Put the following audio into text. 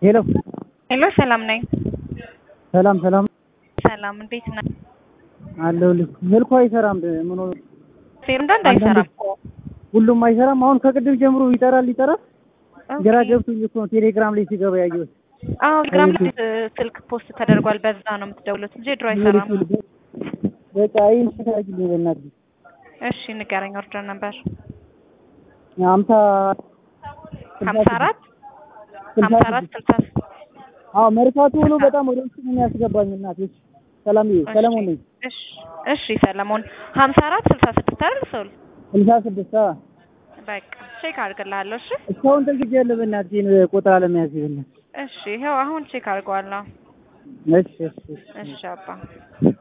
ሄሎ ሄሎ ሰላም ነኝ። ሰላም ሰላም ሰላም እንዴት ነህ? አለሁልህ። ስልኩ አይሰራም። ምን ሆነ? ሴር እንዳንድ አይሰራም። ሁሉም አይሰራም። አሁን ከቅድም ጀምሮ ይጠራል ይጠራል። ግራ ገብቶኝ እኮ ነው ቴሌግራም ላይ ሲገባ ያየሁት። አዎ ቴሌግራም ላይ ስልክ ፖስት ተደርጓል። በዛ ነው የምትደውሉት እንጂ ድሮ አይሰራም። በቃ ይህን ታርግልኝ በእናትህ። እሺ ንገረኝ። ኦርደር ነበር ሀምሳ ሀምሳ አራት ሀምሳ አራት ስልሳ አዎ መርካቶ ሆኖ በጣም ወደ ውስጥ ነው የሚያስገባኝ። እናቴ ሰላም ሰለሞን ነኝ። እሺ እሺ ሰለሞን ሀምሳ አራት ስልሳ ስድስት አይደል ሰውል ስልሳ ስድስት በቃ ቼክ አድርግልሃለሁ። እሺ እስካሁን ተግጃለሁ። በእናትህ ቆጥራ ለመያዝ ይሆናል። እሺ ይኸው አሁን ቼክ አድርገዋለሁ። እሺ እሺ እሺ አባ